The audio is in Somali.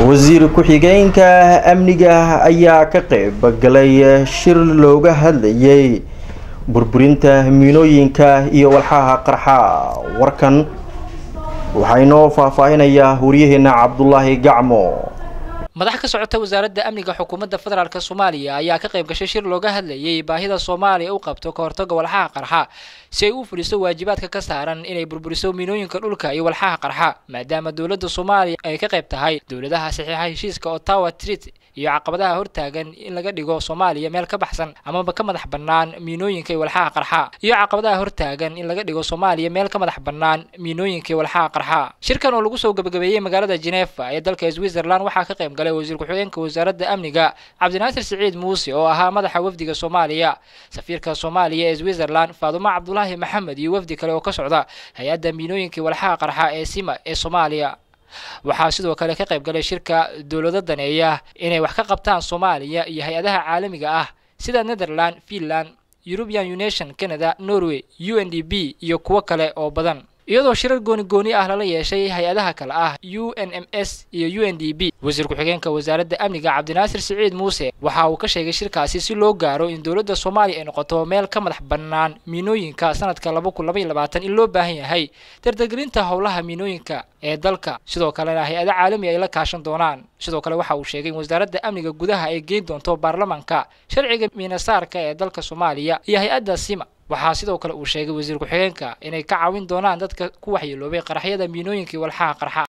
wasiir ku-xigeenka amniga ayaa ka qeyb galay shir looga hadlayay burburinta miinooyinka iyo walxaha qarxa warkan waxaa inoo faahfaahinayaa waryaheena cabdulaahi gacmo madax ka socota wasaaradda amniga xukuumadda federaalk soomaaliya ayaa ka qayb gashay shir looga hadlayay baahida soomaaliya u qabto ka hortagga walxaha qarxa si ay u fuliso waajibaadka ka saaran inay burburiso miinooyinka dhulka iyo walxaha qarxa maadaama dowladda soomaaliya ay ka qayb tahay dowladaha saxiixa heshiiska ottawa treat iyo caqabadaha hortaagan in laga dhigo soomaaliya meel ka baxsan amaba ka madax bannaan miinooyinka iyo walxaha qarxa iyo caqabadaha hortaagan in laga dhigo soomaaliya meel ka madax bannaan miinooyinka iyo walxaha qarxa shirkan oo lagu soo gabagabeeyey magaalada genefa ee dalka switzerland waxaa ka qayb galay wasiir ku-xigeenka wasaaradda amniga cabdinaasir siciid muuse oo ahaa madaxa wafdiga soomaaliya safiirka soomaaliya ee switzerland faadumo cabdulaahi maxamed iyo wafdi kale oo ka socda hay-adda miinooyinka iyo walxaha qarxa ee sima ee soomaaliya waxaa sidoo kale ka qayb galay shirka dowlado daneeya inay wax ka qabtaan soomaaliya iyo hay-adaha caalamiga ah sida netherland finland european union canada norway u n d b iyo kuwo kale oo badan iyadoo shirar gooni gooni ah lala yeeshay hay-adaha kale ah u n m s iyo u n d b wasiir ku-xigeenka wasaaradda amniga cabdinaasir siciid muuse waxa uu ka sheegay shirkaasi si loo gaaro in dowladda soomaaliya ay noqoto meel ka madax bannaan miinooyinka sanadka laba kun laba iyo labaatan in loo baahan yahay dardargelinta howlaha miinooyinka ee dalka sidoo kalena hay-ada caalami ay la kaashan doonaan sidoo kale waxa uu sheegay in wasaaradda amniga gudaha ay geyn doonto baarlamaanka sharciga miinasaarka ee dalka soomaaliya iyo hay-adda sima waxaa sidoo kale uu sheegay wasiir ku-xigeenka inay ka caawin doonaan dadka ku waxyeeloobay qaraxyada miinooyinkai walxaha qarxa